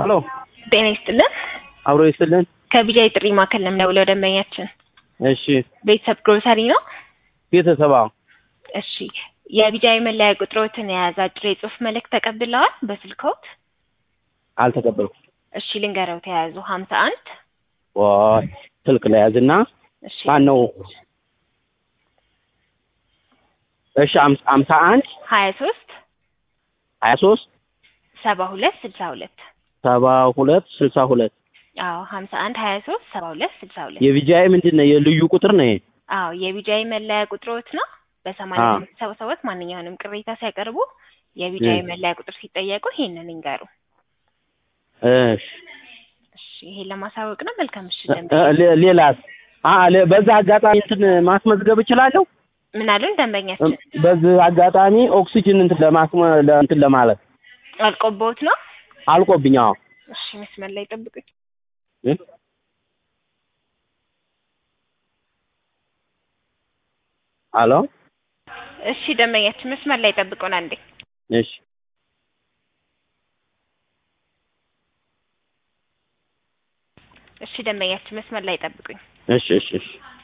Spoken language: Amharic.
ሄሎ ጤና ይስጥልን። አብሮ ይስጥልን። ከቢጃይ ጥሪ ማዕከል ነው የምደውለው። ደንበኛችን እሺ ቤተሰብ ግሮሰሪ ነው። ቤተሰባ እሺ የቢጃይ መለያ ቁጥሮትን የያዘ አጭር የጽሁፍ መልእክት ተቀብለዋል በስልክዎት? አልተቀበልኩም። እሺ ልንገረው ተያያዙ ሀምሳ አንድ ወይ ስልክ ላይ ያዝና እሺ ማን ነው? እሺ አምሳ አምሳ አንድ ሀያ ሶስት ሀያ ሶስት ሰባ ሁለት ስልሳ ሁለት ሰባ ሁለት ስልሳ ሁለት አዎ ሀምሳ አንድ ሀያ ሶስት ሰባ ሁለት ስልሳ ሁለት የቪጃይ ምንድን ነው? የልዩ ቁጥር ነው ይሄ? አዎ የቢጃይ መለያ ቁጥሮት ነው። በሰማንያ አዎ። ስምንት ሰባ ሰባት ማንኛውንም ቅሬታ ሲያቀርቡ የቢጃይ እም። መለያ ቁጥር ሲጠየቁ ይሄንን ይንገሩ። እሺ እሺ ይሄን ለማሳወቅ ነው። መልካም ምሽት እ- ደንበኛ። ሌ- ሌላስ? አ ለ- በዛ አጋጣሚ እንትን ማስመዝገብ እችላለሁ? ምን አሉን ደንበኛችን? እም፣ በዚህ አጋጣሚ ኦክሲጅን እንትን ለማስመ ለ- እንትን ለማለት አልቆቦት ነው። አልቆብኝ። አዎ እሺ መስመር ላይ ጠብቁኝ። እ? አሎ እሺ ደንበኛችን መስመር ላይ ጠብቁን አንዴ። እሺ እሺ ደንበኛችን መስመር ላይ ጠብቁኝ። እሺ እሺ እሺ